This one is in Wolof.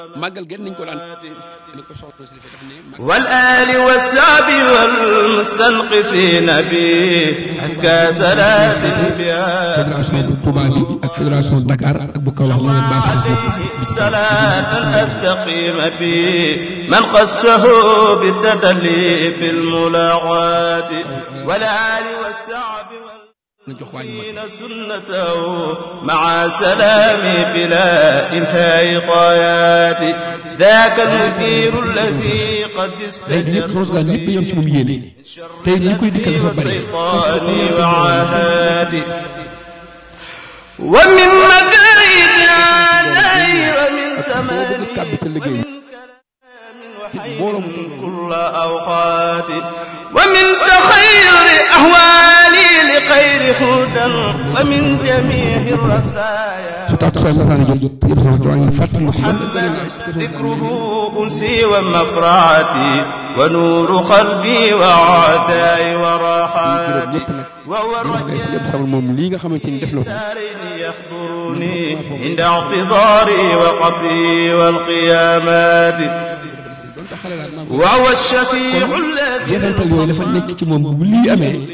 màggal gen nañ ko daan ni ko soxna si daf ne wal aali wa saabi wal mustanqifina bi aska salaatin biha fédération bu Touba bi ak fédération Dakar ak bu Kaolack ñoo leen baas salaatan astaqima bi man xassahu bitadalli fi lmulaqaati wal aali wa saabi wal na jox waa ñu mag سنته مع سلام بلا إنهاء طايات ذاك المدير الذي قد léegi ñëpp استجر soos gaa ñëpp yam ci moom yéene tey li koy dikkal dafa bari الشيطان وعهاد ومن مكايد عداي ومن سمر bëgg kàbb ca liggéey وحين كل أوقات ومن تخير أهوالي لخير هدى ومن جميع الرثايا su tax soo masaan jot jot yëpp sama waa ngi fàttali ko man ذكره أنسي ومفرعتي ونور قلبي وعداي وراحاتي وهو day si الرجل yëpp sama moom lii nga xamante ni def na ko الدارين يحضرني عند اعتذاري وقبري والقيامات donte xale laa maa وهو الشفيع الذي jeexantal yooyu dafa nekk ci moom bu lii amee